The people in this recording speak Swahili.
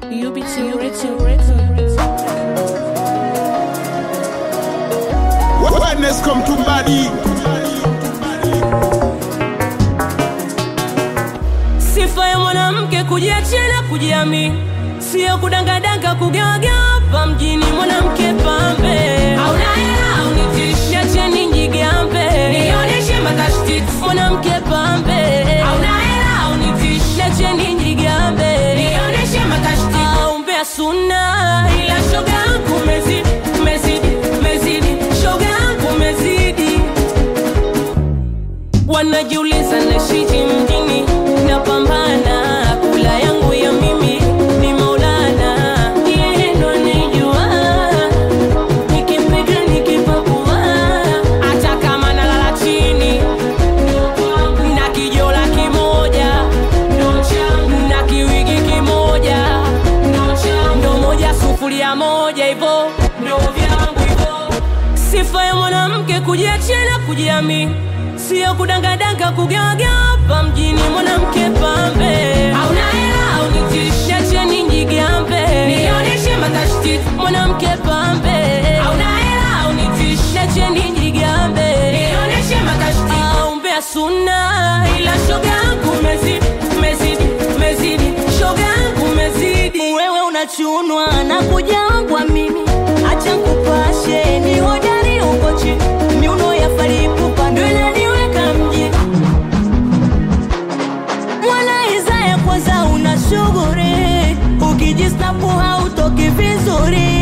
UBT Records. Wellness come to body. Sifa ya mwanamke kujiachia na kujiamini, sio kudangadanga kugawagawa hapa mjini. Mwanamke pambe, hauna hela unitishi, niacheni njigambe, nionyeshe matashtiti. Mwanamke pambe, hauna hela unitishi, niacheni njigambe, nionyeshe matashtiti. Aumbea suna, ila shoga yangu umezidi, umezidi, umezidi, shoga yangu umezidi wanajiuliza nashiji mjini napambana kula yangu ya mimi ni maulana yeye ndo anijua nikimpiga nikipakua hata kama nalala chini na kijola kimoja na kiwigi kimoja ndo moja sufuria moja hivo ndo vyangu hivo sifa ya mwanamke kujiachia na kujiamini sio kudangadanga kugawagawa hapa mjini mwanamke pambe hauna hela unitishi acheni njigambe nionyeshe matashtiti mwanamke pambe hauna hela unitishi acheni njigambe nionyeshe matashtiti aumbea suna ila shoga yangu umezidi umezidi umezidi shoga yangu umezidi wewe unachunwa na kujangwa mimi acha nkupashe ni hodari uko chini miuno ya faripupa ndo inaniweka mjini mwana Isaya kwanza una shughuri ukijisnapu hautoki vizuri